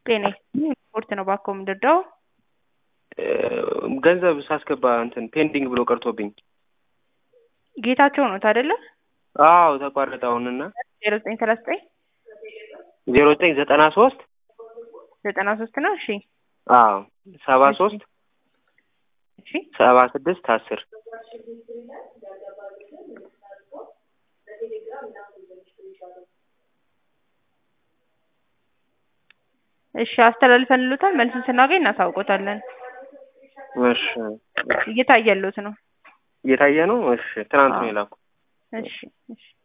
ጤና ስፖርት ነው ባኮ የምንረዳው። ገንዘብ ሳስገባ እንትን ፔንዲንግ ብሎ ቀርቶብኝ። ጌታቸው ነው አይደለ? አዎ ተቋረጠ አሁንና ዜሮ ዘጠኝ ሰላሳ ዘጠኝ ዜሮ ዘጠኝ ዘጠና ሶስት ዘጠና ሶስት ነው። እሺ አዎ ሰባ ሶስት እሺ ሰባ ስድስት አስር እሺ አስተላልፈን ልሎታል። መልሱን ስናገኝ እናሳውቆታለን። እሺ እየታየሉት ነው። እየታየ ነው። እሺ ትናንት ነው የላኩ። እሺ እሺ